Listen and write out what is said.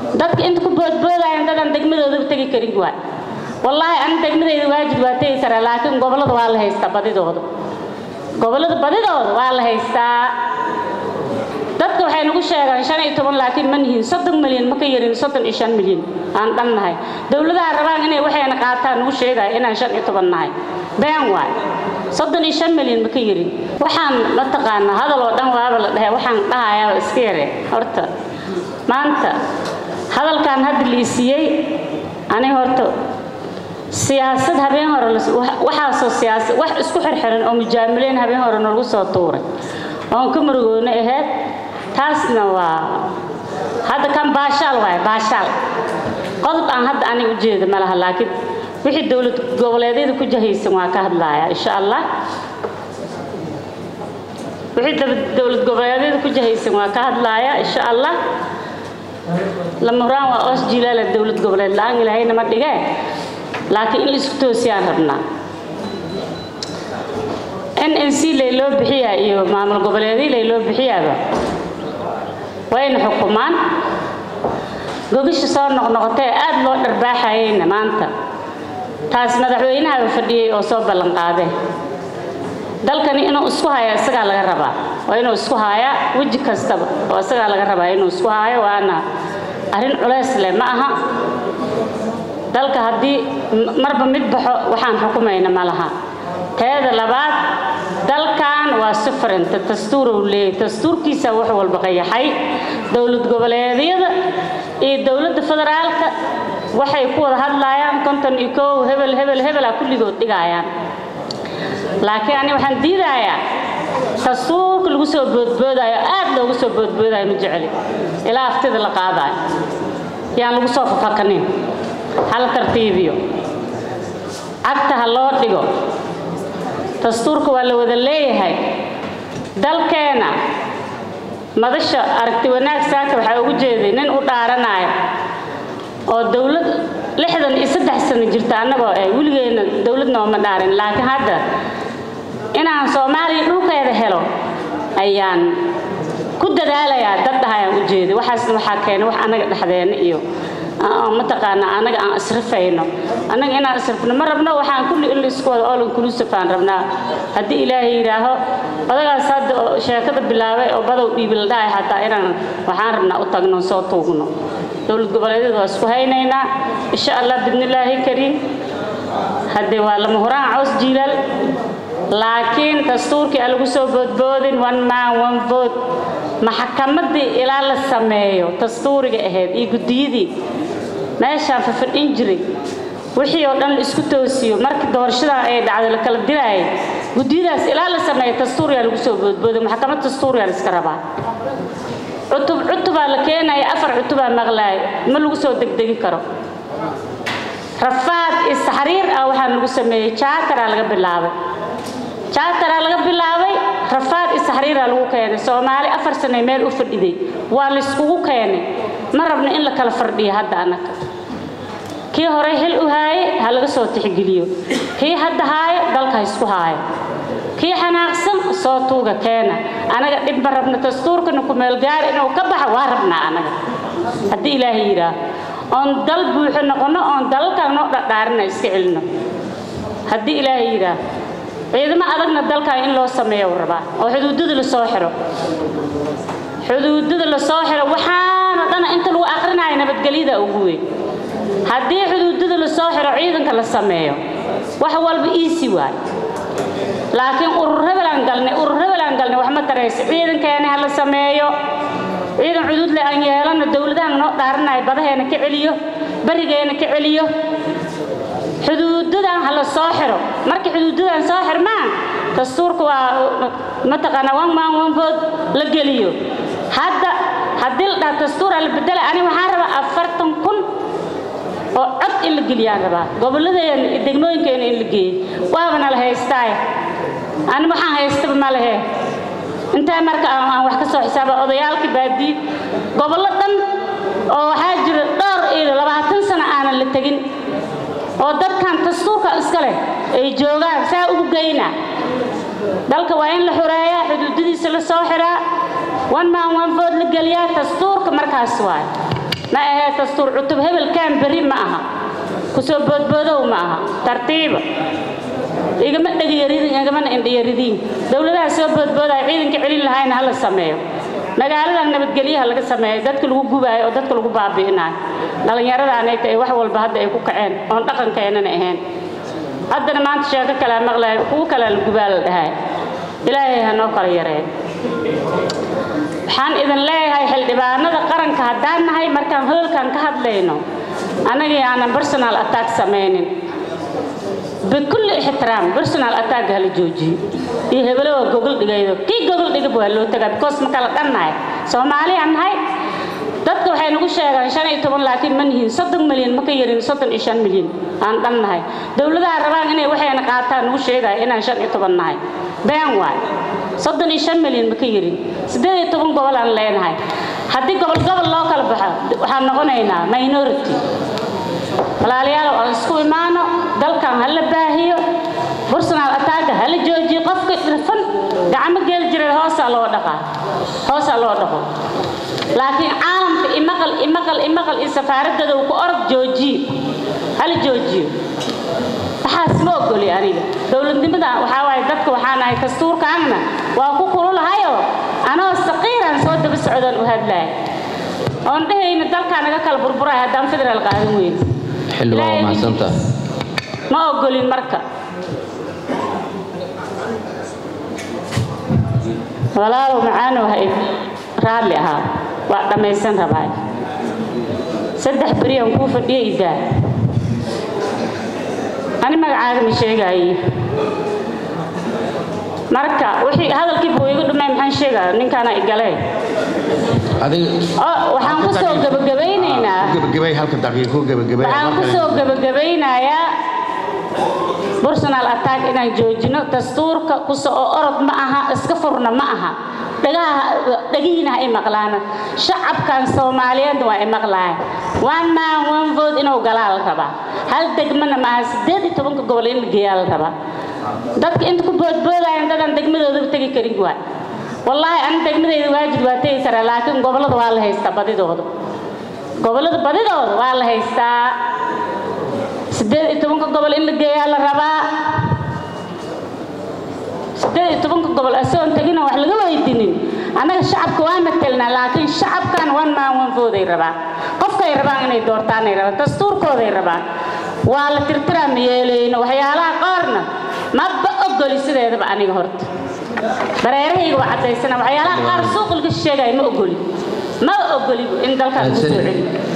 dadka inta ku boodboodayaan dadaan degmadooda tegi karin waay wallaahi ani degmadeyda waajib waa tegi karaa laakiin gobollada waa la haystaa badidooda gobollada badidooda waa la haystaa dadka waxay nagu sheegaan shan iyo toban laakiin ma nihiin soddon milyan ma ka yarin soddon iyo shan milyan aan dhan nahay dowladaha rabaan inay waxayna qaataan nagu sheegaya inaan shan iyo toban nahay been waay soddon iyo shan milyan ma ka yarin waxaan mataqaanaa hadal oo dhan waaba la dhahay waxaan dhahayaa iska yare horta maanta hadalkan hadda liisiyey aniga horta siyaasad habeen hore waxaasoo siyaasad wax isku xirxiran oo mujaamileyn habeen hore nalagu soo tuuray oon ka murugoona ahayd taasna waa hadda kan baashaal waaye baashaal qodob aan hadda aniga ujeeda ma laha laakiin wixii dowlad goboleedyada ku jahaysan waa ka hadlaaya insha allah wixii dowlad goboleedyada ku jahaysan waa ka hadlaaya insha allah lama huraan waa oos jilaala dowlad goboleed la-aan ilaahayna ma dhigee laakiin in laisku toosiyaan rabnaa n n c layloo bixiyaa iyo maamul goboleedii layloo bixiyaaba wayna xukumaan gogasha soo noqnoqotee aad loo dharbaaxayeyna maanta taas madaxweynahaba fadhiyey oo soo ballan qaadee dalkani inuu isku haya isagaa laga rabaa waa inuu isku haayaa weji kastaba oo isagaa laga rabaa inuu isku haayo waana arrin culays leh ma aha dalka haddii marba mid baxo waxaan xukumayna ma laha teeda labaad dalkan waa sufaranta dastuurow leeyay dastuurkiisa wax walba qayaxay dowlad goboleedyada iyo dowladda federaalka waxay ku wada hadlaayaan konton iyo kow hebel hebel hebela kulligood dhigaayaan laakiin ani waxaan diidayaa dastuurka lagu soo boodboodaayo aad loogu soo boodboodaayo ma jeceli ilaa aftida la qaadaayo yaan lagu soo fafakanin hal tartiibiyo cagta ha loo dhigo dastuurka waa la wada leeyahay dalkeena madasha aragti wanaag saaka waxaa ugu jeeday nin u dhaaranaayo oo dowlad lixdan iyo saddex sano jirta annagoo eh weligeena dowlad nooma dhaarin laakiin hadda inaan soomaaliya dhulkeeda helo ayaan ku dadaalayaa dad dhahayaan u jeeday waxaasna waxaa keenay wax annaga dhexdeena iyo mataqaanaa annaga aan israfayno annaga inaan israfno ma rabno waxaan kulli in isku wada all inclusive aan rabnaa haddii ilaahay yidhaaho odagaas hadda oo sheekada bilaabay oo badow dhiibi la dhahay xataa inaan waxaan rabnaa u tagno soo tuugno dowlad goboleedyada waa isku haynaynaa insha allah bidnillaahi kariim haddee waa lama huraan cows jiilal laakiin dastuurkii aan lagu soo boodboodin one man one vote maxkamaddii ilaa la sameeyo dastuuriga ahayd iyo guddiyadii meeshaan fafadhin jiray wixii oo dhan la isku toosiyo markii doorashadan ay dhacday la kala dilaayay guddiyadaas ilaa la sameeyo dastuuriyaa lagu soo boodbooday maxkamad dastuuriyaa la iska rabaa cutub cutubaa la keenaya afar cutubaa maqlaaya ma lagu soo degdegi karo rafaad isxariir ah waxaa lagu sameeyey jaataraa laga bilaabay jaataraa laga bilaabay rafaad isxariiraa lagu keenay soomaali afar sanay meel u fadhiday waa layskugu keenay ma rabno in la kala fardhiyo hadda annaga kii hore xil u haaye ha laga soo tixgeliyo kii hadda haayo dalka ha isku haayo kii xanaaqsan soo tuuga keena anaga dhib ma rabno dastuurkana ku meelgaar inuu ka baxo waa rabnaa anaga haddii ilaahay yidhaah oon dal buuxo noqono oon dalalkan noo dhadhaarina iska celino haddii ilaahay yidhaah ciidamo adagna dalkan in loo sameeyo rabaa oo xuduudada la soo xiro xuduudada la soo xiro waxaana dhana inta lagu aqrinayo nabadgelyada ugu weyn haddii xuduudada la soo xiro ciidanka la sameeyo wax walba iisi waay laakiin urur hebelaan galnay urur hebelaan galnay wax ma tarayso ciidankeena ha la sameeyo ciidan xuduud le aan yeelano dowladahan noo dhaaranayo badaheena ka celiyo barigeena ka celiyo xuduudadan ha la soo xiro markii xuduudadan soo xirmaan dastuurka waa mataqaanaa one man one vote la geliyo hadda haddii la dhaha dastuuraa la bedela ani waxaan rabaa afartan kun oo cod in la geliyaan rabaa gobolladeena iyo degmooyinkeena in la geeyo waabana la haystaaye ani waxaan haystaba ma lehe intee marka aan wax ka soo xisaaba odayaalka baadiye gobollo dhan oo waxaa jira dhowr iyo labaatan sano aanan la tegin oo dadkan dastuurka iska leh ay joogaan saa ugu geynaa dalka waa in la xureeyaa xuduudadiisa la soo xiraa one man one vote la geliyaa dastuurka markaas waayo ma ahee dastuur cutub hebelkaan berri ma aha kusoo boodboodow ma aha tartiiba igama dhegyaridin igamana indhiyaridiin dowladaha soo boodboodaya ciidanka celin lahayna hala sameeyo magaaladan nabadgelyaha laga sameeyo dadka lagu gubaayo oo dadka lagu baabi'inayo dhallinyaradaanay tahay wax walba hadda ay ku kaceen oon dhaqankeenana ahayn haddana maanta sheeko kalea maqlaya kuwo kalea la gubaa la dhahay ilaahay ha noo kala yareeyo waxaan idin leeyahay xildhibaanada qaranka haddaan nahay markaan hoolkan ka hadlayno annagii aanan personal attack samaynin bikulli ixtiraam personal attack hala joojiyo iyo hebelo waa gogol dhigaydo kii gogol dhigab waa loo tagaa because ma kala dhannahay soomaaliyaan nahay dadka waxay nagu sheegaan shan iyo toban laakiin ma nihiin soddon milyan ma ka yarin soddon iyo shan milyan aan dhan nahay dowladaha rabaan inay waxayna qaataan nagu sheegaya inaan shan iyo toban nahay been waay soddon iyo shan milyan ma ka yarin siddeed iyo toban gobol aan leenahay haddii gobol gobol loo kala baxo waxaan noqonaynaa minority walaalayaal aan isku imaano dalkan ha la baahiyo personal attacka ha la joojiyo qofka dhirfan gacmo geel jiray hoosaa loo dhaqaa hoosaa loo dhaqo laakiin caalamka imaqal imaqal imaqal iyo safaaradada uu ku orod joojiye hala joojiyo waxaas ma ogoli aniga dowladnimada waxaa waaye dadka waxaan ahay dastuurkaagna waa ku kululahayo anoo saqiiraan soo daba socdaan u hadlaaya oon dhehayna dalkaa naga kala burburaya haddaan federaal qaadan weyn xildhibaan waa mahadsantaha ma ogolin marka walaalow macaanow ha id raalli ahaa waa dhammaysan rabaa saddex beriyaan kuu fadhiya idaa ani magacaaga ma sheegaaye marka wixii hadalkii buu igu dhumay maxaan sheegaa ninkaana igalee adiga oo waxaan ku soo gabagabaynaynaa gabagabay halka daqiiqo gabagabay waxaan ku soo gabagabaynayaa personal attack inaan joojino dastuurka kuso oo orod ma aha iska furna ma aha dhagaha dhagihiina ha i maqlaana shacabkan soomaaliyeed waa i maqlaaya one man one vote inuu galaa la rabaa hal degmana ma aha siddeed iyo tobanka gobol in la geeyaa la rabaa dadka inta ku boodboodayan dadaan degmadoodaba tegi karin waay wallaahi ani degmadayda waajib waa tegi karaa laakiin gobollada waa la haystaa badidooda gobollada badidooda waa la haystaa siddeed iyo tobanka gobol in la geeyaa la rabaa siddeed iyo tobanka gobol asoon tegina wax laga weydinin annaga shacabka waa matelnaa laakiin shacabkan one man one vote ay rabaan qofkay rabaan inay doortaanay rabaan dastuurkooday rabaan waa la tirtiraa ma yeelayno waxyaalaha qaarna maba ogoli sideedaba aniga horta dareerahayga waa caddaysana waxyaalaha qaar suuqilka sheegaya ma ogoli ma ogoli in dalkaan lagu soo celiyo